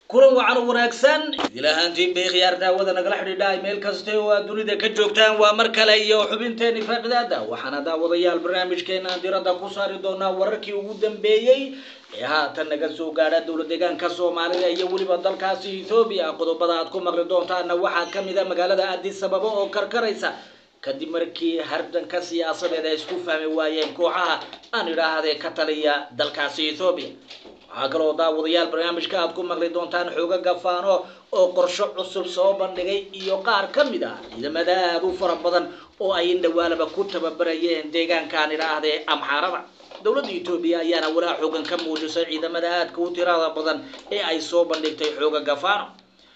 kulan wacan wanaagsan idil ahaantiin bay khiyaar daawada nagala xidhiidha meel kasta oo aad dunida ka joogtaan waa mar kale iyo xubinteeni faaqidaada waxaana daawadayaal barnaamijkeena diradda ku saari doonaa wararkii ugu dambeeyey ee haatan naga soo gaadha dowla deegaanka soomaalida iyo weliba dalkaasi ethoobiya qodobada aad ku maqli doontaana waxaa kamid a magaalada addis ababa oo karkaraysa kadib markii hardanka siyaasadeed ay isku fahmi waayeen kooxaha aan idhaahdee ka taliya dalkaasi ethoobiya waxaa kaloo daawadayaal barnaamijka aad ku maqli doontaan xooga gafaano oo qorsho cusub soo bandhigay iyo qaar ka mid ah ciidamada aad u fara badan oo ay indhawaalaba ku tababarayeen deegaankaan idhaahdee amxaarada dowladda etoobiya ayaana walaa xoogan ka muujisay ciidamada aadka u tirada badan ee ay soo bandhigtay xooga gafaano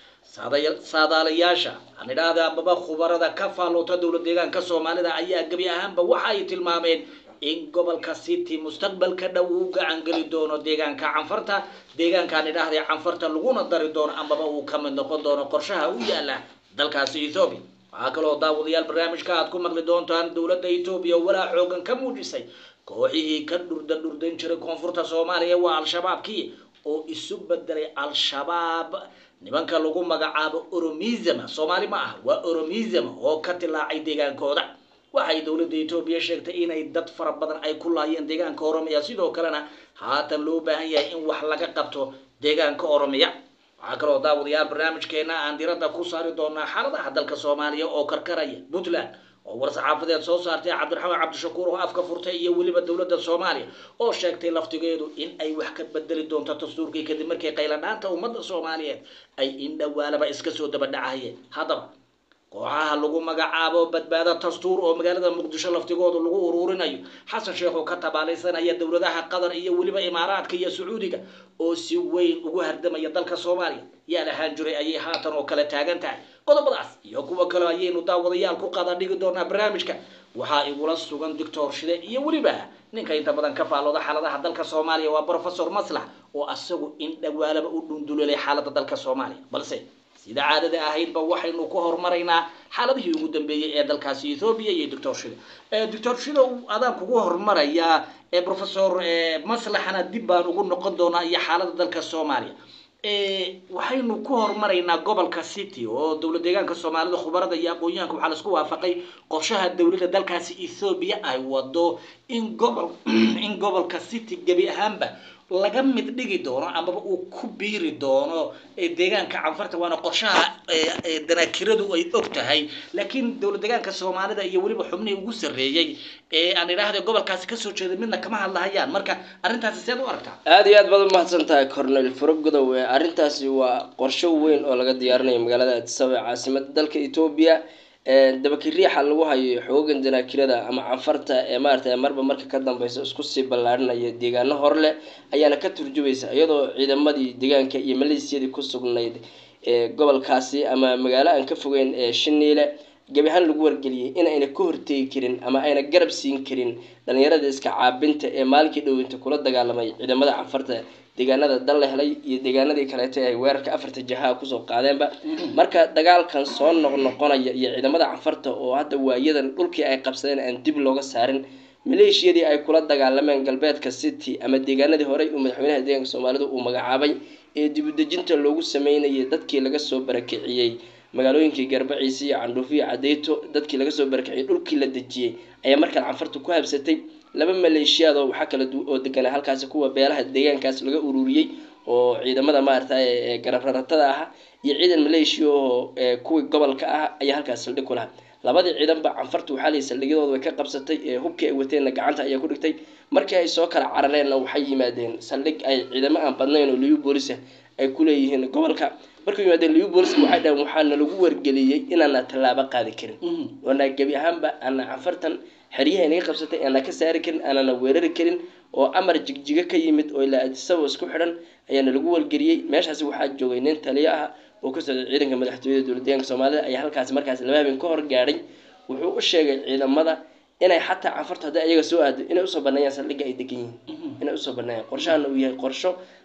saadaalayaasha aan idhaahda ababa khubarada ka faalloota dowla deegaanka soomaalida ayaa gebi ahaanba waxa ay tilmaameen in gobolka city mustaqbalka dhow uu gacan geli doono deegaanka canfarta deegaankaan idhaahday canfarta laguna dari doono amaba uu ka mid noqon doono qorshaha u yaala dalkaasi ethoobiya waxaa kaloo daawadayaal barnaamijka aad ku maqli doontaan dowladda etoobiya walaa xoogan ka muujisay kooxihii ka dhurda dhurdan jiray koonfurta soomaaliya waa al-shabaabkii oo isu bedelay al-shabaab nimanka lagu magacaabo oromism soomaali ma ah waa oromism oo ka tilaacay deegaankooda waxay dowladda etoobiya sheegtay inay dad fara badan ay ku laayeen deegaanka oromiya sidoo kalena haatan loo baahan yahay in wax laga qabto deegaanka oromiya waxaa kaloo daawadayaal barnaamijkeena aan diradda ku saari doonaa xaaladaha dalka soomaaliya oo karkaraya puntland oo war-saxaafadeed soo saartay cabdiraxmaan cabdishakuur oo afka furtay iyo weliba dowladda soomaaliya oo sheegtay laftigeedu in ay wax ka bedeli doonto dastuurkii kadib markii qayladhaanta ummadda soomaaliyeed ay indhawaalaba iska soo dabadhacayeen haddaba kooxaha lagu magacaabo badbaado dastuur oo magaalada muqdisho laftigooda lagu uruurinayo xasan sheekh oo ka tabaalaysanaya dowladaha qatar iyo weliba imaaraadka iyo sacuudiga oo si weyn ugu hardamaya dalka soomaaliya yaa lahaan jiray ayay haatan oo kale taagan tahay qodobadaas iyo kuwa kale ayaynu daawadayaal ku qaada dhigi doonaa barnaamijka waxaa igula sugan doctor shide iyo weliba ninka inta badan ka faallooda xaaladaha dalka soomaaliya waa professor maslax oo asagu in dhawaalaba u dhundulelay xaalada dalka soomaaliya balse sida caadada ahaydba waxaynu ku horumaraynaa xaaladihii ugu dambeeyey ee dalkaasi ethoobiya iyo doctor shida doctor shida adaan kugu horumarayaa professor maslaxana dib baan ugu noqon doonaa iyo xaalada dalka soomaaliya waxaynu ku horumaraynaa gobolka city oo dowla deegaanka soomaalida khubarada iyo aqoon-yahanka waxaa laisku waafaqay qorshaha dowladda dalkaasi ethoobiya ay wado in gobol in gobolka city gebi ahaanba laga mid dhigi doono amaba uu ku biiri doono deegaanka canfarta waana qorshaha danaakiradu ay og tahay laakiin dowla deegaanka soomaalida iyo weliba xubnihii ugu sarreeyey ee aan idhaahda gobolkaasi kasoo jeeday midna kama hadlahayaan marka arrintaasi seed u aragtaa aada iyo aad baad umahadsan tahay cornel faragodow arrintaasi waa qorsho weyn oo laga diyaarinayo magaalada addisaba ee caasimada dalka etoobiya dabakiriixa lagu hayo xoogan danaakirada ama canfarta ee maarata marba marka ka dambeysa isku sii ballaarinaya deegaano hor leh ayaana ka turjumaysa iyadoo ciidamadii deegaanka iyo maleesiyadii ku sugnayd ee gobolkaasi ama magaalo aan ka fogeyn ee shiniile gebi ahaan lagu wargeliyey in ayna ka horteegi karin ama ayna garab siin karin dhalinyarada iska caabinta ee maalinkii dhowinta kula dagaalamay ciidamada canfarta deegaanada dal la helay iyo deegaanadii kaleeta ay weerarka afarta jahaa kusoo qaadeenba marka dagaalkan soo noqnoqonaya iyo ciidamada canfarta oo hadda waayadan dhulkii ay qabsadeen aan dib looga saarin maleeshiyadii ay kula dagaalameen galbeedka city ama deegaanadii horey uu madaxweynaha deegaanka soomaalida uu magacaabay ee dibudejinta loogu sameynayay dadkii laga soo barakiciyey magaalooyinkii garbaciisa iyo candhuufiyo cadeyto dadkii laga soo barakiciyey dhulkii la dejiyey ayaa markaan canfarta ku habsatay laba maleeshiyaad oo waxaa kala oo deganaa halkaasi kuwa beelaha deegaankaas laga ururiyey oo ciidamada maarata ee garabraratada ah iyo ciidan maleeshiya oo kuwii gobolka ah ayaa halkaas saldhig ku lahaa labadii ciidanba canfarta waxaa layihi saldhigyadooda way ka qabsatay hubkii ay wateenna gacanta ayaa ku dhigtay markii ay soo kala carareenna waxay yimaadeen saldhig ay ciidamo aan badnayn oo liyu boolisa ay kuleeyihiin gobolka markuu yimaadeen liyu booliska waxay dhaheen waxaana lagu wargeliyey inaana tallaabo qaadi karin oona gebi ahaanba ana canfartan xeryaha inaga qabsatay aanaa ka saari karin aanana weerari karin oo amar jigjiga ka yimid oo ilaa adisaba isku xidhan ayaana lagu wargeliyey meeshaasi waxaa joogay nin taliyo ah oo ka socday ciidanka madaxtooyada dowla deegaanka soomaalida ayaa halkaasi markaasi laba habeen ka hor gaadhay wuxuu u sheegay ciidamada inay xataa canfarta hadday ayaga soo aado inay usoo baneeyaan saldhigga ay degan yihiin inay usoo baneeyaan qorshahana uu yahay qorsho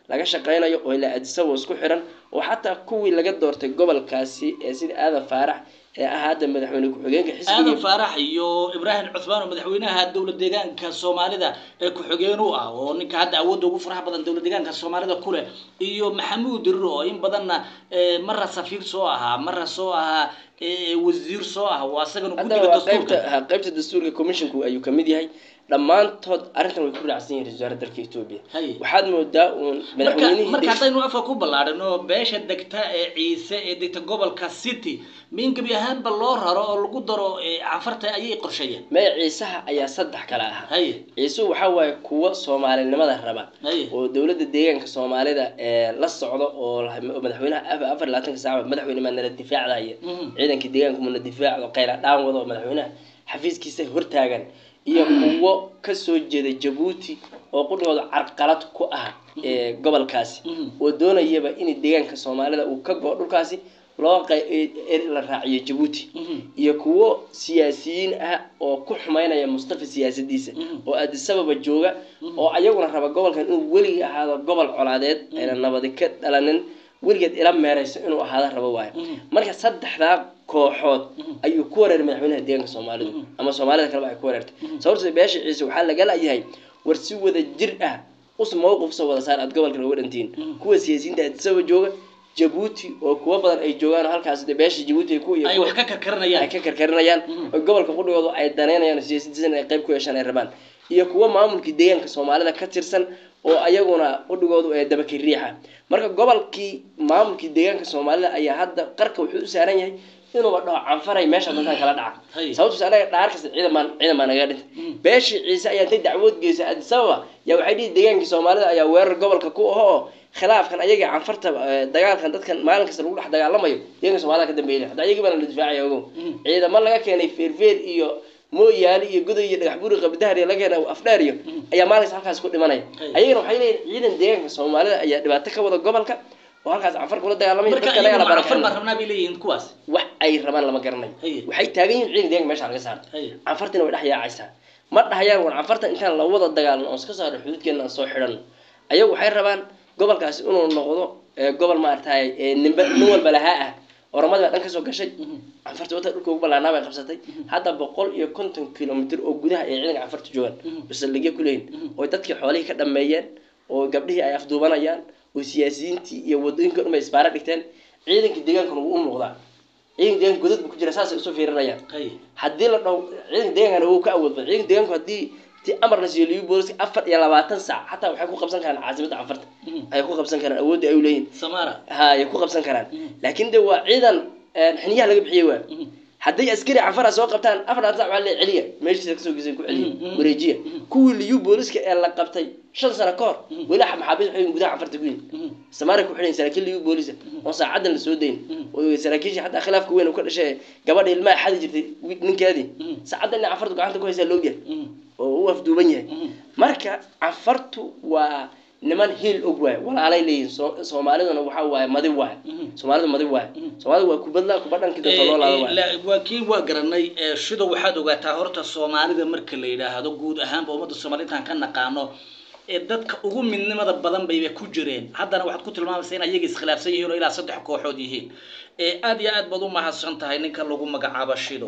laga shaqaynayo oo ilaa adisabo isku xiran oo xataa kuwii laga doortay gobolkaasi ee sida aadan faarax ee ah hadda madaxweyne ku-xigeenka aadan xisbiga faarax iyo ibraahim cuthmaan oo madaxweynaha dowla deegaanka soomaalida ee ku-xigeen u ah oo ninka hadda awoodda ugu faraha badan dowla deegaanka soomaalida ku leh iyo maxamuud dirir oo in badanna eh, marra safiir soo ahaa marra soo ahaa eh, wasiir soo ah waa asagana ku haddana jira waa qaybta dastuurka ha, qaybta dastuurka commissionku ayuu kamid yahay dhammaantood arrintan way ku raacsan yihiin ra-iisul wasaare dalka etoobiya Haye. waxaad moodaa uun marka madaxweynihii marka haddaynu afka ku ballaadhino beesha degta ee ciise ee degta gobolka city min gebi ahaanba loo raro oo lagu daro eh, cafarta ayay qorsheeyeen maya ciisaha ayaa saddex kale ahaa haye ciisuhu waxaa waaye kuwa soomaalinimada raba haye oo dowladda deegaanka soomaalida ee la socdo oo la- oo madaxweynaha af- afar iyo labaatanka saaca madaxweyne maa nala difaacdaya Mhm. ciidanka deegaanka muna difaacdo qayla dhaan wado oo madaxweynaha xafiiskiisa hortaagan iyo kuwo kasoo jeeda jabuuti oo qudhigooda carqalad ku ah ee gobolkaasi Mhm. oo doonayaba in deegaanka soomaalida uu ka go dhulkaasi loo qay- ee- ee la raaciyo jabuuti Mhm. iyo kuwo siyaasiyiin ah oo ku xumaynaya mustafa siyaasadiisa Mhm. oo adisababa jooga oo ayaguna raba gobolkan inuu weligii ahaado gobol colaadeed ayna nabadi ka dhalanin weligeed ila meerayso inuu ahaado rabo waayo Mhm. marka saddexdaa kooxood Mhm. ayuu ku wareeray madaxweynaha deeganka soomaalidu Mhm. ama soomaalida kaleba ay ku wareertay sababtoo beesha ciise waxaa laga layahay war si wada jir ah us mowqif soo wada saar aad gobolka looga dhantiin Mhm. kuwa siyaasiyiinta adisaba jooga jabuuti oo kuwo badan ay joogaan oo halkaas de beesha jabuuti ay ku iyo ay kuwa- wax ka karkaranayaan ay ka karkarinayaan Mhm. oo gobolka qudhigooda ay danaynayaan oo siyaasiyiintiisa inay qayb ku yeeshaan ay rabaan iyo kuwo maamulkii deegaanka soomaalida ka tirsan oo ayaguna qudhigoodu ee dabaki riixa marka gobolkii maamulkii deegaanka soomaalida ayaa hadda qarka wuxuu u saaran yahay inuuba dhaho canfaray meesha dadkan kala dhaca Hay. sababtos anaga dhaar kasta ciidan baan ciidan baa naga dhintay Mhm. beeshii ciise ayaa intay dacwood geysay addis ababa yaa waxay dhihi deegaankii soomaalida ayaa weerar gobolka ku aho oo khilaafkan ayagii canfarta eh, dagaalkan dadkan maalin kasta lagu dhex dagaalamayo deeganka soomaalida ka dambeeyay hadda ayagii baana la difaacaya ogow Mhm. ciidamo laga keenay feerfeer iyo mooyaali iyo godoy iyo dhagax buuri qabdahar iyo laga keenay afdheer iyo ayaa maalin kasta halkaas ku dhimanaya Hay. ayagana waxay leeyihin ciidan deegaanka soomaalida ayaa dhibaato ka wada gobolka oo halkaas canfar kula dagaalamaya marka dadka laga la iyagu cafar baan barakicinayo rabnaa bay leeyihiin kuwaas wax ay rabaan lama garanayo Haye. waxay taagan yihiin ciidan deeganka meesha laga saarto Haye. canfartina way dhex yaacaysaa ma dhahayaan war canfarta intaan la wada dagaalno oon iska saarno xuduudkeena aan soo xidhanno ayagu waxay rabaan gobolkaasi inuu noqdo ee, gobol maaragtay ee, ninba nin walba lahaa ah oramadii baa dhan kasoo gashay canfarta wata dhulka ugu ballaanaa bay qabsatay hadda boqol iyo konton kilomitr oo gudaha ay ciidanka canfarta joogaan basalligya ku leeyihin oo dadkii xoolihii ka dhameeyeen oo gabdhihii ay afduubanayaan oo siyaasiyiintii iyo wadooyinka dhan bay isbaara dhigteen ciidankii deegaankana wuu u muuqdaa ciidanka deegaanka godad buu ku jira saasay usoo fiirinayaan Haye. haddii la dhaho ciidanka deegaankana wuu ka awood badan ciidanka deegaanku haddii ti amar la siiyo liyu booliska afar iyo labaatan saac xataa waxay ku qabsan karaan caasimadda canfarta Mhm. ay ku qabsan karaan awoodda ay u leeyihin samara ha ay ku qabsan karaan Mhm. laakiin de waa ciidan een, xiniyaha laga bixiyey waa Mhm. hadday askari canfara soo qabtaan afar labaatan sac waa la celiya meeshiisa kasoo gesay ku celiya Mhm. wareejiya kuwii liyu booliska ee la qabtay shan sano ka hor Mhm. weli maxaabiis waxay gudaha canfarta ku yihin Mhm. samaari ku xidhan saraakiil liyu boolisa oo saacadan la soo dayn Mhm. oo saraakiisha xataa khilaafka weyn uu ka dhashay gabadha ilmaha xadi jirtay wi- ninkeedii Mhm. saacadan ina canfarta gacanta ku haysaa loogyahay Mhm. oo u afduuban yahay Mhm. marka canfartu waa niman hiil og waay walaalay leeyihin So- soomaaliduna waxa waaye madi waay Mhm. soomaalidu madi waay soomaalidu waa kubadla kubadhankii dadka loo laado waay La- waa kii waa garanay ee, sida waxaad ogaataa horta soomaalida marka la yidhaahdo guud ahaanba ummadda soomaalida intaan ka naqaano ee dadka ugu midnimada badan bayba ku jireen haddana waxaad ku tilmaamaysa in ayaga iskhilaafsan yihiin oo ilaa saddex kooxood yihiin ee aad iyo aad baad u mahadsan tahay ninka lagu magacaabo shido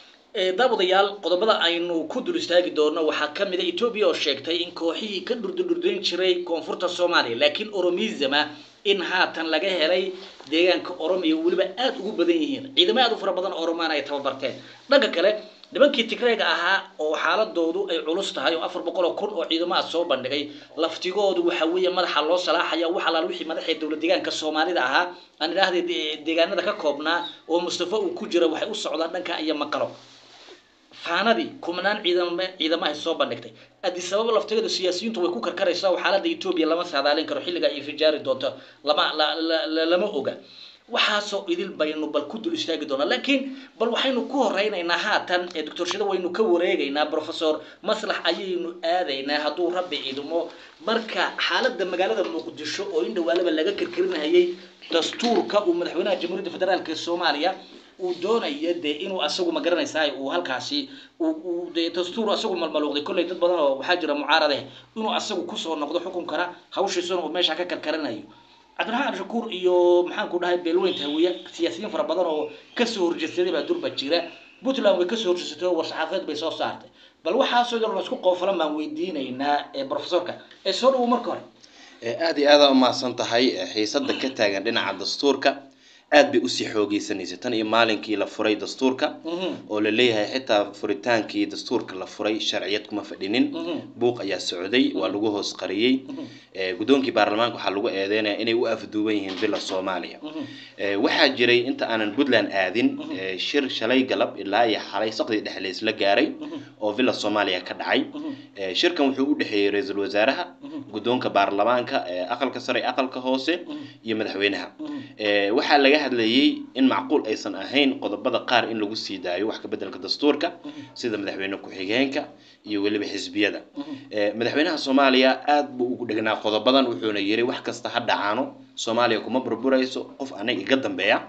ee daawadayaal qodobada aynu ku dul istaagi doono waxaa ka mid a etoobiya oo sheegtay in kooxihii ka dhurdurdurdayn jiray koonfurta soomaaliya laakiin oromizama in haatan laga helay deegaanka oromiya weliba aad ugu badan yihiin ciidamo aad u fara badan oo oromaan ay tababarteen dhanka kale nimankii tigreega ahaa oo xaaladoodu ay culus tahay oo afar boqol oo kun oo ciidamo ah soo bandhigay laftigoodu waxa weeye madaxa loo salaaxaya wax alaal wixii madaxii dowlad deegaanka soomaalida ahaa aan idhaahday de- deegaanada ka koobnaa oo mustafa uu ku jira waxay u socdaan dhanka iyo maqalo faanadii kumanaan ciidamo ciidamo ay soo bandhigtay addis ababa lafteeda siyaasiyiintu way ku karkaraysaa oo xaaladda etoobiya lama saadaalin karo xilliga ay fijaari doonto lama la- la- la- lama oga waxaasoo idil baynu bal ku dul istaagi doonaa laakiin bal waxaynu ku horeynaynaa haatan ee doctor shida waynu ka wareegaynaa professor maslax ayaynu aadaynaa hadduu rabbi idmo marka xaaladda magaalada muqdisho oo in dhawaalaba laga karkarinayay dastuurka uu madaxweynaha jamhuuriyadda federaalk ee soomaaliya uu doonayo dee inuu asagu ma garanaysaa uu halkaasi uu- uu dee dastuur asagu malmaluuqday kolley dad badan oo waxaa jira mucaarade inuu asagu kusoo noqdo xukunkana hawshiisuna uu meesha ka karkaranayo cabdiraxmaan abdishakuur iyo maxaan ku dhahay beelweynta hawiye siyaasiyiin fara badan oo kasoo horjeedsaday baa durba jira puntland way kasoo horjeedsatay oo war-saxaafadeed bay soo saartay bal waxaasoo yar laisku qoofalan baan weydiinaynaa ee profesorka ee soo dhawo marka hore Ee, aad iyo aad aa umahadsan tahay ee, xiisada ka taagan dhinaca dastuurka aad bay usii xoogeysanaysa tan iyo maalinkii la furay dastuurka Mhm. oo la leeyahay xitaa furitaankii dastuurka la furay sharciyad kuma fadhinin Mhm. buuq ayaa socday waa lagu hoos qariyey Ee, guddoonkii baarlamaanka waxaa lagu eedeynaya inay u afduuban yihiin bila soomaaliya Mhm. Ee, waxaa jiray inta aanan puntland aadin ee, shir shalay galab ilaa iyo xalay saqdii dhexleys la gaaray oo villa soomaaliya ka dhacay Ee, shirkan wuxuu u dhexeeyey ra-iisul wasaaraha guddoonka baarlamaanka ee aqalka sare aqalka hoose iyo madaxweynaha Ee, waxaa laga hadlayey in macquul aysan ahayn qodobada qaar in lagu sii daayo wax ka bedelka dastuurka sida madaxweyne ku-xigeenka iyo weliba xisbiyada Ee, madaxweynaha soomaaliya aad buu ugu dhegnaa qodobadan wuxuuna yiri wax kasta ha dhacaano soomaaliya kuma burburayso qof anaga iga dambeeya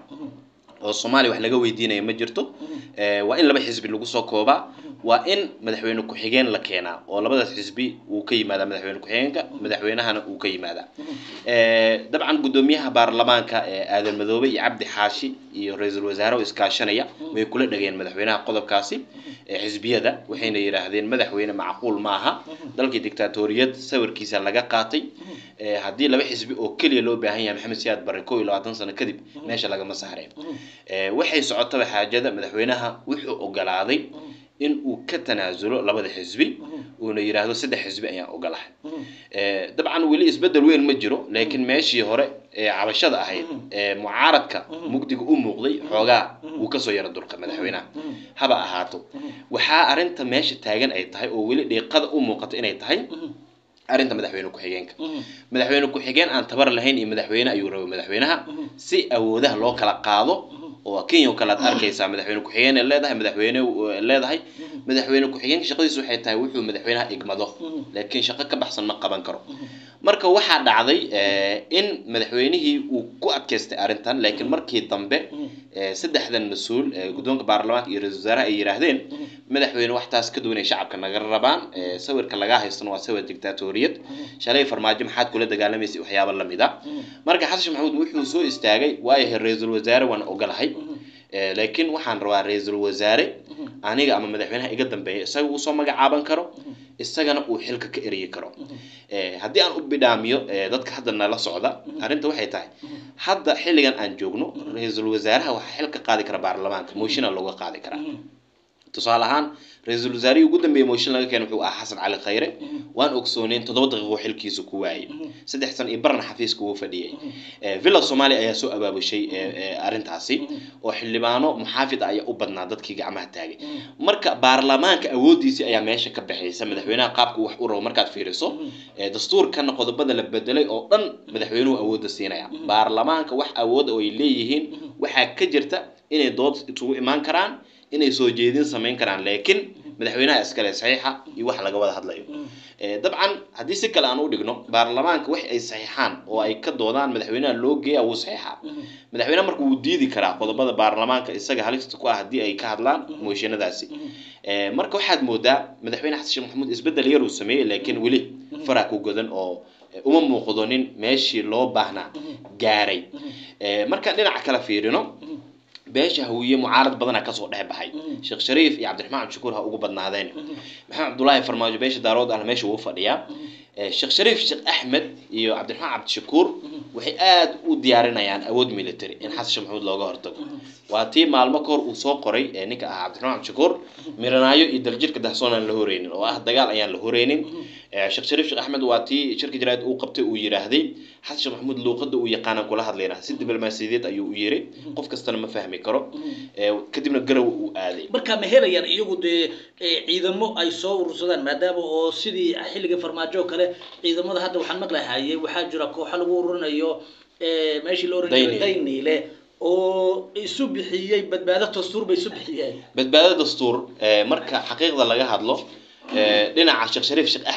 oo soomaaliya wax laga weydiinaya ma jirto Ee, waa in laba xisbi lagu soo koobaa waa in madaxweyne ku-xigeen la keenaa oo labadaas xisbi uu ka yimaadaa madaxweyne ku-xigeenka madaxweynahana uu ka yimaadaa Ee, dabcan guddoomiyaha baarlamaanka ee aadan madoobe iyo cabdi xaashi iyo ra-iisul wasaare oo iskaashanaya way kula dhageen madaxweynaha qodobkaasi ee xisbiyada waxayna yidhaahdeen madaxweyne macquul ma aha dalkii dictatoriyad sawirkiisa laga qaatay Ee, haddii laba xisbi oo keliya loo baahan yahay maxamed siyaad barre kow iyo labaatan sano kadib meesha lagama saareen Ee, waxay socotaba xaajada madaxweynaha wuxuu ogolaaday in uu ka tanaasulo labada xisbi uuna yidhaahdo saddex xisbi ayaan ogolahay Ee, dabcan weli isbedel weyn ma jiro laakiin meeshii hore ee cabashada ahayd ee mucaaradka mugdiga u muuqday xoogaa wuu kasoo yara durqa madaxweynaha haba ahaato waxaa arinta meesha taagan ay tahay oo weli dhiiqada u muuqato inay tahay arrinta madaxweyne ku-xigeenka madaxweyne ku-xigeen aan tabar lahayn iyo madaxweyne ayuu rabay madaxweynaha si awoodaha loo kala qaado oo kenya oo kale aad arkaysaa madaxweyne ku-xigeen ay leedahay madaxweyne ay leedahay madaxweyne ku-xigeenka shaqadiisu waxay tahay wuxuu madaxweynaha igmado laakiin shaqo ka baxsan ma qaban karo marka waxaa dhacday eh, in madaxweynihii uu ku adkaystay arrintan laakiin markii dambe eh, saddexdan mas-uul ee guddoonka baarlamaanka iyo ra-iisul wasaaraha ay yidhaahdeen madaxweyne wax taas ka duwan ay shacabka naga rabaan eh, sawirka lagaa haystana waa sawir dictatoriyad shalay farmaajo maxaad kula dagaalamaysay waxyaaba la mid a marka xasan sheekh maxamuud wuxuu soo istaagay waayahay ra-iisul wasaare waan ogolahay Eh, laakiin waxaan rabaa ra-iisul wasaare aniga ama madaxweynaha iga dambeeya isaga uu soo magacaaban karo isagana uu xilka ka eryi karo Eh, haddii aan u bidhaamiyo eh, dadka hadda nala socda arrinta waxay tahay hadda xilligan aan joogno ra-iisul wasaaraha waxaa xil ka qaadi kara baarlamaanka moshina looga qaadi karaa tusaale ahaan ra-iisul wasaarihii ugu dambeeyey mooshin laga keenay wuxuu ahaa xasan cali khayre waan ogsooneyn toddoba daqiiqo xilkiisa ku waayey saddex san iyo barna xafiiska wuu fadhiyey Eh, villa soomaaliya ayaa soo abaabushay eh, eh, arrintaasi oo xildhibaano muxaafid ah ayaa u badnaa dadkii gacmaha taagay marka baarlamaanka awoodiisii ayaa meesha ka baxaysa madaxweynaha qaabku wax u rabo markaad fiiriso Eh, dastuurkana qodobada la bedelay oo dhan madaxweynuhu awoodda siinaya baarlamaanka wax awooda oo ay leeyihiin waxaa ka jirta inay dood isugu imaan karaan inay soo jeedin samayn karaan laakiin madaxweynaha iskale saxiixa iyo wax laga wada hadlayo Eh, dabcan haddii si kale aan u dhigno baarlamaanka wax ay saxiixaan oo ay ka doodaan madaxweynaha loo geeya wuu saxiixa madaxweynaha marka wuu diidi karaa qodobada baarlamaanka isaga halista ku ah haddii ay ka hadlaan mooshinadaasi Eh, marka waxaad moodaa madaxweyne xasan sheekh maxamuud isbedel yar uu sameeyey laakiin weli faraa ku godan oo eh, uma muuqdo nin meeshii loo baahnaa gaaray Eh, markaan dhinaca kale fiirino beesha hawiye mucaarad badana kasoo dhex baxay sheekh shariif iyo cabdiraxmaan cabdishakuur ha ugu badnaadeen maxamed cabdulaahi farmaajo beesha daarood ahna meesha wuu fadhiyaa Eh, sheekh shariif sheekh axmed iyo cabdiraxmaan cabdishakuur waxay aad u diyaarinayaan awood military in xasan sheekh maxamuud looga hortago waa tii maalmo kahor uu soo qoray ee ninka ahaa cabdiraxmaan cabdishakuur miranaayo iyo daljirka dahsoon aan la horeynin oo ah dagaal ayaan la horeynin Eh, sheekh shariif sheekh axmed waa tii shirka jaraa'id uu qabtay uu yidhaahday xasan sheekh maxamuud luuqada uu yaqaanan kula hadlayna si diblomaasiyadeed ayuu u yiri qof kastana ma fahmi karo Eh, kadibna garow uu aaday marka ma helayaan iyagu dee eh, ciidamo ay soo urursadaan maadaama oo sidii xilliga farmaajo oo kale ciidamada hadda waxaan maqlahaye waxaa jira kooxo lagu ururinayo eh, meeshii la oran jiray Dayniile. dayniile oo isu bixiyey badbaado dastuur bay isu bixiyeen badbaado dastuur eh, marka xaqiiqda laga hadlo eh, dhinaca sheekh shariif sheekh axmed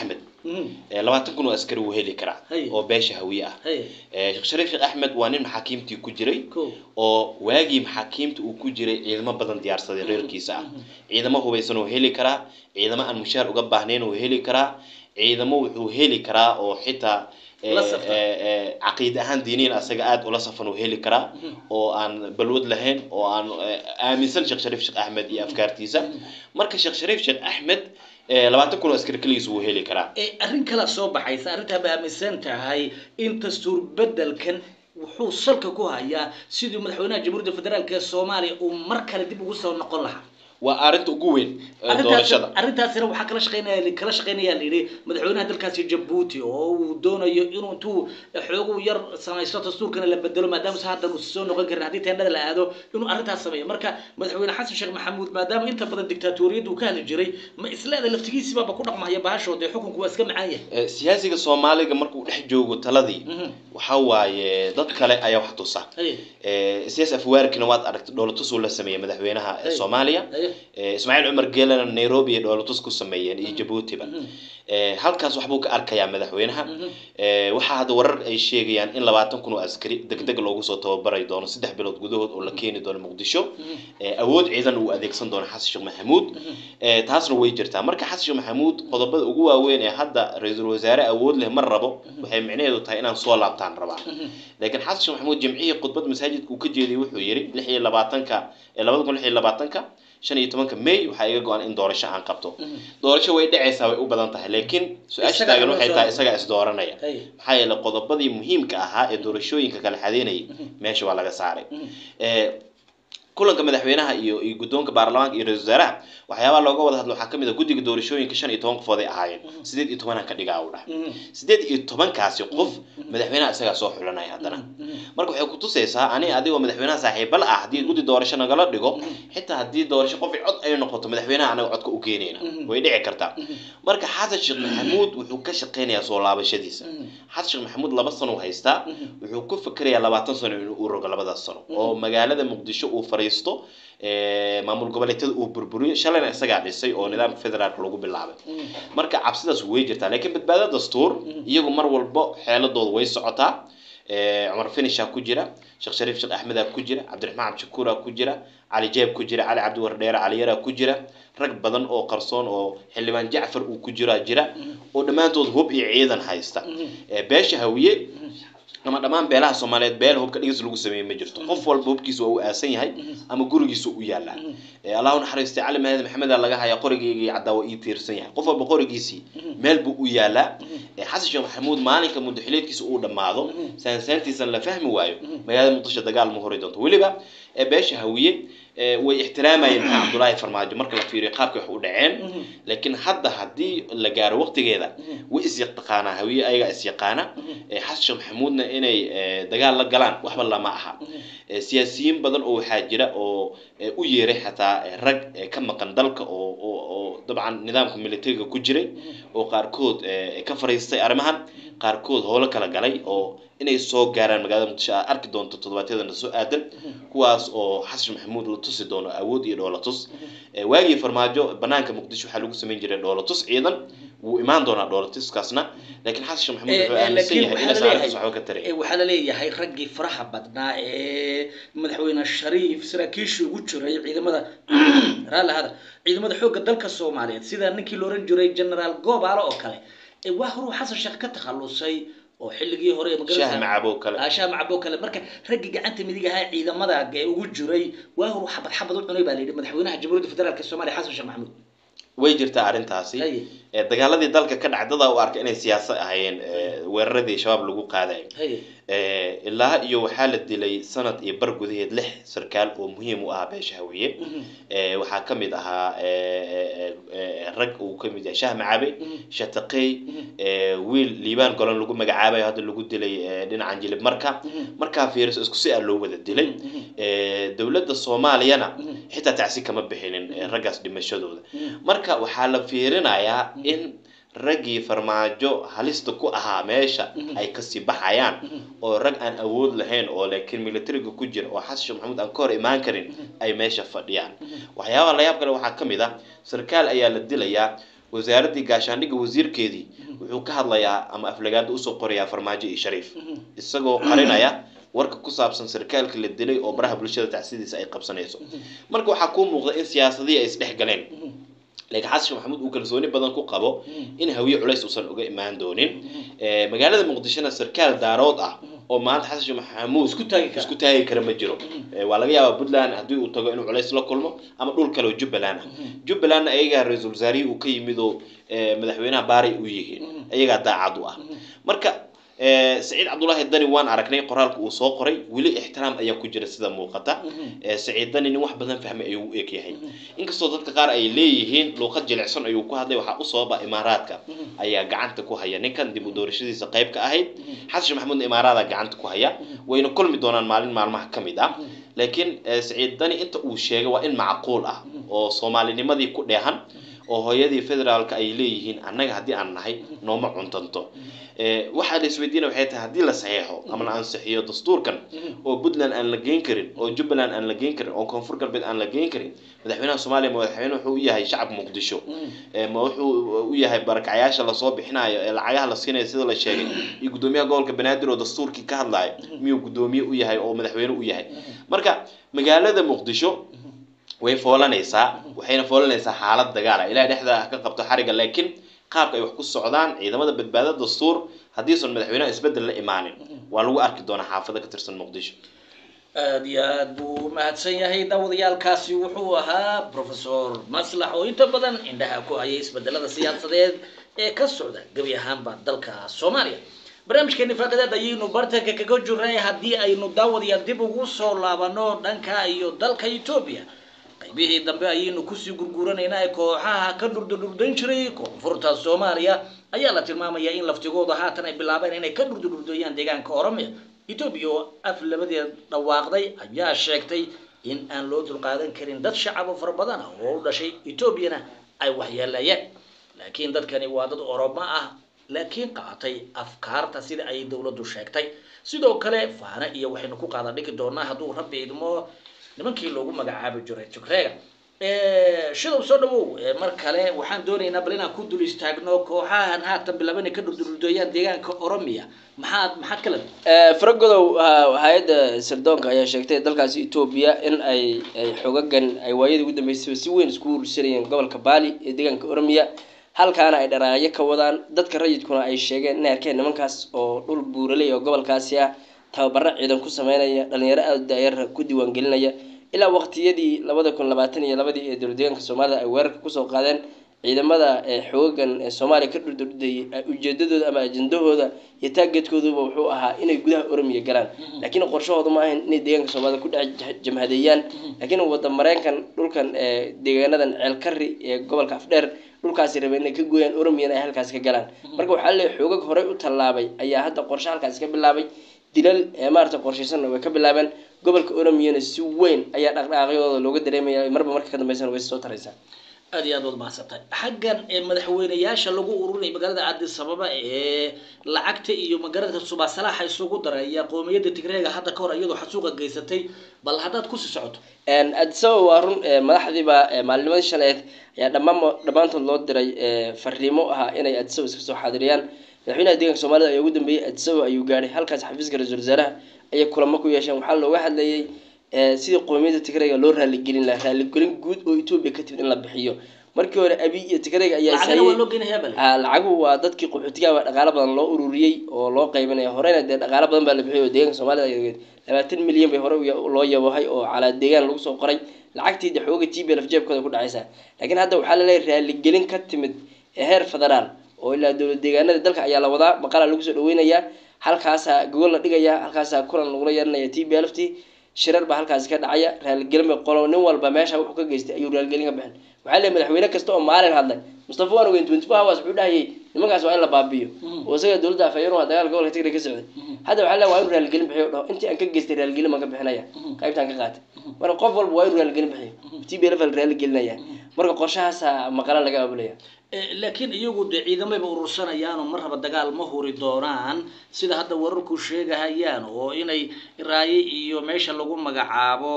Mhm. Eh, labaatan kun oo askari wuu heli karaa Hay. oo beesha hawiye ah Hay. Eh, sheekh shariif sheekh axmed waa nin maxaakiimtii ku jiray Kow. oo waagii maxaakiimta uu ku jiray ciidamo badan diyaarsaday reerkiisa ah ciidamo hubaysan uu heli karaa ciidamo aan mushaar uga baahnayn uu heli karaa ciidamo wuxuu heli karaa oo xitaa eh, La safan. eh, eh, caqiid ahaan diiniin asaga aada ula safan uu heli karaa oo aan balwad lahayn oo aan eh, aaminsan sheekh shariif sheekh axmed iyo afkaartiisa marka sheekh shariif sheekh axmed eh, labaatan kun oo askari keligiis wuu heli karaa ee arrin kala soo baxaysa arrintaa ba aaminsan tahay in dastuur bedelkan wuxuu salka ku hayaa sidii madaxweynaha jamhuuriyadda federaalk ee soomaaliya uu mar kale dib ugu soo noqon lahaa waa arrinta ugu weyn ee Arrintaas- doorashada arrintaasina waxaa kala shaqeynaya kala shaqeynaya la yidhi madaxweynaha dalkaasi jabuuti oo uu doonayo inuu intuu xoogu yar samaysto dastuurkana la bedelo maadaama se haddan uusan soo noqon karin haddii teendhada la aado inuu arrintaas sameeyo marka madaxweyne xasan sheekh maxamuud maadaama inta badan dictaatoriyadda uu ka hadli jiray ma isleeda laftigiisibaaba ku dhaqmahaya bahashood ee xukunku waa iska macaan yahay Eh, siyaasiga soomaaliga markuu dhex joogo taladii Mhm. waxa waaye dad kale ayaa wax tusa Haye. Eh, siyaas afwaarkina waad aragtay dhoolatusuu la sameeyey madaxweynaha eh, Hey. soomaaliya Haye. Eh, ismaaciil cumar geelana nairobi ay dhoolatus ku sameeyeen iyo jabuutiba Eh, halkaas waxbuu ka arkayaa madaxweynaha Eh, waxaa hadda warar ay sheegayaan in labaatan kun oo askari degdeg loogu soo tababari doono saddex bilood gudahood oo la keeni doono muqdisho Eh, awood ciidan uu adeegsan doono xasan sheekh maxamuud Eh, taasna way jirtaa marka xasan sheekh maxamuud qodobada ugu waaweyn ee hadda ra-iisul wasaare awood leh ma rabo waxay micnaheedu tahay inaan soo laabtaan rabaa laakiin xasan sheekh maxamuud jimcihii khudbad masaajidka uu ka jeediyey wuxuu yidhi lix iyo labaatanka eh, labada kun lix iyo labaatanka shan iyo tobanka may waxaa iga go-an in doorasho aan qabto doorasho way dhacaysaa way u badan tahay laakiin su-aasha Isagaa taagan waxay loo tahay soo- isagaa is dooranaya Haye. maxaa yeelay qodobadii muhiimka ahaa ee doorashooyinka kala xadeynayay meesha waa laga saaray Eh, kulanka madaxweynaha iyo iyo guddoonka baarlamaanka iyo ra-iisul wasaaraha waxyaabaha looga wada hadlo waxaa ka mid a guddiga doorashooyinka shan iyo toban qofood ay ahaayeen sideed iyo tobanaan ka dhigaa u dhahay sideed iyo tobankaasi qof madaxweynaha isagaa soo xulanaya haddana marka waxay kutusaysaa ani adigoo madaxweynaha saaxiibal ah haddii guddi doorasho nagala dhigo xitaa haddii doorasho qof cod ay noqoto madaxweynaha anaga codka u keenayna way dhici kartaa marka xasan sheekh maxamuud wuxuu ka shaqeynayaa soo laabashadiisa xasan sheekh maxamuud laba sano u haystaa wuxuu ku fikirayaa labaatan sano inuu u rogo labadaas sano oo magaalada muqdisho uu fariisto eh, maamul goboleedyada uu burburiyo shalayna isagaa dhisay oo nidaamka federaalka lagu bilaabay marka cabsidaas way jirtaa laakiin badbaado dastuur iyagu mar walbo xeeladooda way socotaa Eh, cumar finishaa ku jira sheekh shariif sheekh axmedaa ku jira cabdiraxmaan cabdishakuuraa ku jira cali jeeb ku jira cali cabdi wardheere cali yaraa ku jira rag badan oo qarsoon oo xildhibaan jacfar uu ku jiraa jira oo dhammaantood hub iyo ciidan haysta Eh, beesha hawiye ama dhammaan beelaha soomaaliyeed beel hubka dhigis lagu sameeyey ma jirto qof walba hubkiisa waa u aasan yahay ama gurigiisa u yaalaa Eh, allah u naxariistay cali mahad maxamedaa laga hayaa qorigeyga iyo caddaa waa ii tiirsan yahay qof walba qorigiisii meel buu u yaalaa Eh, xasan sheekh maxamuud maalinka mudaxileedkiisa uu dhammaado saansaantiisan la fahmi waayo magaalada muqdisho dagaal ma hori doonto weliba eh, beesha hawiye eh, way ixtiraamayeen maxaa cabdulaahi farmaajo marka la fiiriyo qaabkay wax u dhaceen laakiin hadda haddii la gaaro waqtigeeda way isyaqaanaa hawiye ayagaa isyaqaana Eh, xasan sheekh maxamuudna inay eh, dagaal la galaan waxba lama aha Eh, siyaasiyiin badan oo waxaa jira oo eh, u yeeray xataa eh, rag eh, ka maqan dalka oo oo oo dabcan nidaamka militariga ku jiray oo qaarkood eh, ka fariistay arrimahan qaarkood howlo kala galay oo inay soo gaaraan magaalada muqdisho aad arki doonto toddobaadyadana soo aadan kuwaas oo xasan maxamuud la tusi doono awood iyo dhoolatus Eh, waagii farmaajo banaanka muqdisho waxaa lagu samayn jiray dhoolatus ciidan wuu imaan doonaa dhoolatuskaasna laakiin xasan sheekh maxamuud wuxuu aaminsan laakiin yahay waxaa inaysan laleeyahay arrintaas waxba ka tarin ee, waxaa laleeyahay raggii faraha badnaa ee madaxweyne shariif saraakiishii ugu jiray ciidamada raalli hada ciidamada xoogga dalka soomaaliyeed sida ninkii la oran jiray generaal goobaale oo kale ee waa horuu xasan sheekh ka takhalusay oo xilligii hore ee shaah macabo kale shaah macabo kale marka raggii gacanta midig ahaa ciidamada ee ugu jiray waa horuu xabad xabad u cunay baa la yidhi madaxweynaha jamhuuriyadda federaalk soomaaliya xasan sheekh maxamuud way jirtaa arrintaasi Haye. Eh, dagaaladii dalka ka dhacay dadaa u arka inay siyaasad ahaayeen eh, weeraradii shabaab lagu qaadayo haye Eh, ilaa iyo waxaa la dilay sanad iyo bar gudaheed lix sarkaal oo muhiim u ahaa beesha hawiye Eh, waxaa ka mid ahaa eh, eh, eh, rag uu ka mid yahay shaah macabe shataqey eh, wiil liibaan golan lagu magacaabayo hadda lagu dilay eh, dhinacan jilib marka markaa fiiriso isku si a loo wada dilay Eh, dowladda soomaaliyana xitaa tacsi kama bixinin eh, raggaas dhimashadooda marka waxaa la fiirinayaa in raggii farmaajo halista ku ahaa meesha ay kasii baxayaan oo rag aan awood lahayn oo laakiin militariga ku jira oo xasan sheekh maxamuud aan ka hor imaan karin ay meesha fadhiyaan waxyaabaha layaab kale waxaa ka mid ah sarkaal ayaa la dilayaa wasaaraddii gaashaandhigga wasiirkeedii wuxuu ka hadlayaa ama aflagaada usoo qorayaa farmaajo iyo shariif isagoo qarinaya warka ku saabsan sarkaalka la dilay oo baraha bulshada tacsidiisa ay qabsanayso marka waxaa kuu muuqda in siyaasadihii ay isdhex galeen laakiin xasan sheekh maxamuud uu kalsooni badan ku qabo in hawiye culays uusan uga imaan doonin Eh, magaalada muqdishona sarkaal daarood ah oo maanta xasan sheekh maxamuud Isku taagi kara. isku taagi kara ma jiro Eh, waa laga yaabaa puntland haddii uu tago inuu culays la kulmo ama dhul kale oo jubbaland ah jubbalandna ayagaa ra-iisul wasaarihii uu ka yimid oo eh, madaxweynaha baaray u yihiin ayagaa daacad u ah marka eh, saciid cabdulaahi dani waan aragnay qoraalka uu soo qoray weli ixtiraam ayaa ku jira sida muuqata Eh, saciid dani nin wax badan fahmay ayuu u eg yahay inkastoo dadka qaar ay leeyihiin luuqad jilicsan ayuu ku hadlay waxaa u sababa imaaraadka ayaa gacanta ku haya ninkan dib u doorashadiisa qayb ka ahayd xasan sheekh maxamuudna imaaraada gacanta ku haya wayna kulmi doonaan maalin maalmaha ka mid ah laakiin eh, saciid dani inta uu sheegay waa in macquul ah oo soomaalinimadii ku dheehan oo hooyadii federaalka ay leeyihiin annaga haddii aan nahay nooma cuntanto Eh, waxaa la isweydiina waxay tahay haddii la saxeexo ama la ansixiyo dastuurkan oo puntland aan la geyn karin oo jubbaland aan la geyn karin oo koonfur galbeed aan la geyn karin madaxweynaha soomaaliya ma madaxweyne wuxuu u yahay shacabka muqdisho Eh, ma wuxuu u yahay barakacyaasha lasoo bixinayo ee lacagaha la siinayo sida la sheegay iyo guddoomiyaha gobolka banaadir oo dastuurkii ka hadlayo miyuu guddoomiye u yahay oo madaxweyne u yahay marka magaalada muqdisho way foolanaysaa waxayna foolanaysaa xaalad dagaala ilahay dhexda ha ka qabto xariga laakiin qaabka ay wax ku socdaan ciidamada badbaado dastuur haddiisan madaxweynaha isbedel la imaanin waa lagu arki doonaa xaafado ka tirsan muqdisho aada iyo aad buu umahadsan yahay daawadayaalkaasi wuxuu ahaa professor maslax oo inta badan indhaha ku hayay isbedelada siyaasadeed ee ka socda gebi ahaanba dalka soomaaliya barnaamijkeeni faaqadaad ayaynu bartanka kaga jirnay haddii aynu daawadayaal dib ugu soo laabano dhanka iyo dalka etoobiya qaybihii dambe ayaynu kusii gurguranaynaa ee kooxaha ka dhurdurdurdayn jiray koonfurta soomaaliya ayaa la tilmaamayaa in laftigooda haatan ay bilaabeen inay ka dhurdurdurdeeyaan deegaanka oromia etoobiya oo af labadeed dhawaaqday ayaa sheegtay in aan loo dulqaadan karin dad shacabo fara badan ah oo u dhashay etoobiyana ay waxyeeleeyeen laakiin dadkani waa dad oromo ah laakiin qaatay afkaarta sida ay dowladdu sheegtay sidoo kale faana iyo waxaynu ku qaada dhigi doonaa hadduu rabbi idmo nimankii loogu magacaabi jiray jugreega shidow soo dhawow Eh, mar kale waxaan doonaynaa bal inaan ku dul istaagno kooxahan haatan bilaban ay ka dhurdurdooyaan deegaanka oromia maxaad maxaad kala faragodow hay-adda sirdoonka ayaa sheegtay dalkaasi etoobiya in ay ay xogagan ay waayadii ugu dambeysay si weyn iskugu ursanayeen gobolka baali ee deegaanka oromiya halkaana ay dharaayo ka wadaan dadka rayidkuna ay sheegeen inay arkeen nimankaas oo dhul buuraley oo gobolkaasi ah tababaro ciidan ku sameynaya dhalinyaro aada daayar ku diiwaangelinaya ilaa waqtiyadii labada kun labaatan iyo labadii ee dowlad deegaanka soomaalida ay weerarka kusoo qaadeen ciidamada ee xoogan ee soomaaliya ka dhurdurdayay ujeedadooda ama ajendahooda iyo taageedkooduba wuxuu ahaa inay gudaha oromiya galaan laakiin qorshahooda ma ahayn inay deegaanka soomaalida ku dhex jah- jamhadeeyaan laakiin wada mareenkan dhulkan ee deegaanadan ceelkari ee gobolka afdheer dhulkaasi rabeen inay ka gooyaan oromiyana ay halkaas ka galaan marka waxaa leeyahay xoogag horey u tallaabay ayaa hadda qorshe halkaasi ka bilaabay dilal ee maarata qorshaysanna way ka bilaabeen gobolka oromiyana si weyn ayaa dhaqdhaqaaqyadooda looga dareemaya marba marka ka dambeysana way soo taraysaa aad iyo aad waad mahadsantahay xaggan ee madaxweyneyaasha lagu ururinaya magaalada addis ababa ee lacagta iyo magaalada subaasalaaxa isugu daraya qoomiyadda tigreega hadda ka hor iyadoo xasuuqa geysatay bal haddaad kusii socoto addis ababa waa run ee madaxdiiba ee maalinimadii shaleed ayaa dhammaan dhammaantood loo diray ee fariimo ahaa inay addis ababa iska soo xaadiriyaan madaxweynaha deeganka soomaalida ayaa ugu dambeeyey addis ababa ayuu gaadhay halkaas xafiiska ra-iisul wasaaraha ayay kulamo ku yeesheen waxaa looga hadlayay ee sidii qoomiyadda tigrayga loo raaligelin lahaa raaligelin guud oo etoobiya ka timid in la bixiyo markii hore abi iyo tigrayga ayaa lacagana waa isaayey loo geynayaa bale Ah, lacaguhu waa dadkii qaxootiga baa dhaqaalo badan loo ururiyey oo loo qaybinaya horeyna dee dhaqaalo badan baa la bixiyay oo deegaanka soomaalida ay ogeed labaatan milyan bay hore u ya- loo yabohay oo calaa deegaan lagu soo qoray lacagtii de xooga t b lf jeebkooda ku dhacaysa laakiin hadda waxaa laleeyahay raaligelin ka timid ee heer federaal oo ilaa dowlad deegaanada dalka ayaa la wadaa maqala lagu soo dhaweynayaa halkaasaa gogol la dhigaya halkaasaa kulan lagula yeeranaya t b lft shirar baa halkaasi ka dhacaya raaligelin bay qolo nin walba meesha wuxuu ka geystay ayuu raaligelin ka bixin waxaa leeyahay madaxweyne kasta oo maalin hadlay mustafa waan ogeyn twenty four hours wuxuu dhahayay nimankaas waa in la baabiyo oo isaga dowladda afhayeen waa dagaal gobolka tigray ka socday hadda waxaa leeyahay waa inuu raaligelin bixiyo dhaho intii aan ka geystay raaligelin baan ka bixinaya qaybtaan ka qaatay marka qof walba waa inuu raaligelin bixiyo t b lf la raaligelinaya marka qorshahaasa maqala laga abulaya Eh, laakiin iyagu dee ciidamayba urursanayaanoo mar raba dagaal ma huri doonaan sida hadda wararku sheegahayaan oo inay raaye iyo meesha lagu magacaabo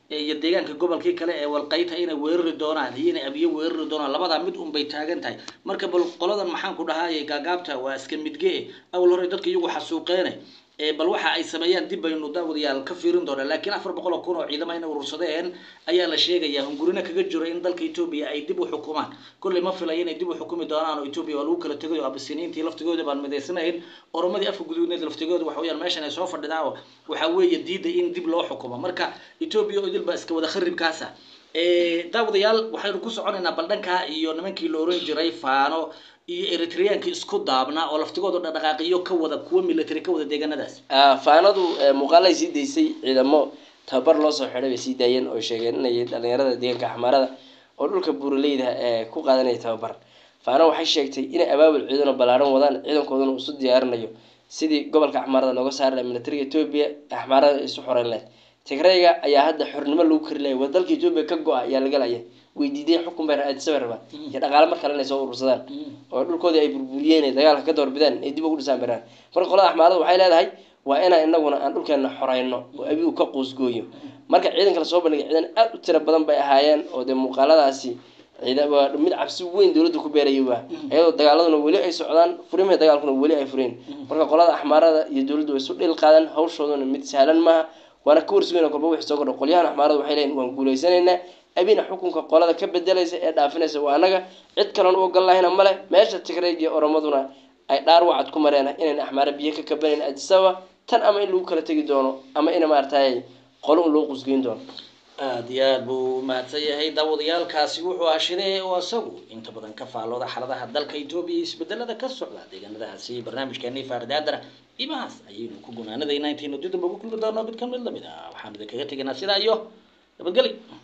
iyo deegaanka gobolkii kale ee walqayta inay weerari doonaan iyo inay abiyo weerari doonaan labadaa mid un bay taagan tahay marka bal qoladan maxaan ku dhahaayay gaagaabta waa iska midge awal hore dadka iyagu xasuuqeene ee bal waxa ay sameeyaan dib baynu daawadayaal ka fiirin doonaa laakiin afar boqol oo kun oo ciidamo inay urursadeen ayaa la sheegayaa hungurina kaga jiro in dalka etoobiya ay dib u xukumaan kolley ma filaya inay dib u xukumi doonaan oo etoobiya waa lagu kala tegayo abisiniintii laftigooda baan midaysanayn oromadii afka guduudneed laftigooda waxa weyaan meeshan ay soo fadhidaa oo waxaa weeye diida in dib loo xukumo marka etoobiya oo idil baa iska wada kharibkaasa daawadayaal waxaynu ku soconaynaa baldhankaa iyo nimankii la oran jiray faano iyo eritreyankii isku daabnaa oo laftigooda dhaqdhaqaaqiyo ka wada kuwa military ka wada deegaanadaas faanadu muuqaalay sii daysay ciidamo tababar loo soo xidhay bay sii daayeen oo sheegeen inay dhalinyarada deegaanka axmaarada oo dhulka buuraleyda ee ku qaadanaya tababar faano waxay sheegtay inay abaabul ciidano ballaaran wadaan ciidankooduna isu diyaarinayo sidii gobolka axmaarada looga saari laha militariga etoobiya axmaarada isu xoreyn lahayd tigrayga ayaa hadda xornimo lagu kari laya waa dalka etoobiya ka go-a ayaa laga laya way diideen xukun bay aadisabay rabaan iyo dhaqaale mar kale inay soo urursadaan oo dhulkoodii ay burburiyeen ay dagaalka ka doorbidaan ay dib ugu dhisaan baraan marka qolada axmaarada waxay leedahay waa inaan inaguna aan dhulkeena xoreyno oo abi uu ka quusgooyo marka ciidanka lasoo bandhigay ciidan aada u tiro badan bay ahaayeen oo dee muuqaaladaasi waa mid cabsi weyn dowladda ku beerayay waa iyadoo dagaaladuna weli ay socdaan furimaha dagaalkuna weli ay fureen marka qolada axmaarada iyo dowladdu way isu dhil qaadaan hawshooduna mid sahlan maaha waana ka warsugeyn kolba wixii soo kordha qolyahan axmaarada waxay leeyihin waan guulaysanaynaa abina xukunka qolada ka bedelaysa ee dhaafinaysa waa anaga cid kaloon u ogol lahayna male meesha tigrayg iyo oromaduna ay dhaar wacad ku mareen inayn axmaara biyo ka kabanayn adisaba tan ama in lagu kala tegi doono ama in maaragtay qolo un loo qusgeyn doono aada iyo aada buu mahadsan yahay daawadayaalkaasi wuxuu ashidee oo isagu inta badan ka faallooda xaaladaha dalka etoobiya iyo isbedelada ka socda deegaanadaasi barnaamijkeeni faardaadana imahaas ayaynu ku gunaanadaynaa intaynu dib damba ugu kulmi doono mid ka mid lamid ah waxaan idinkaga tegaynaa sidaa iyo nabadgeli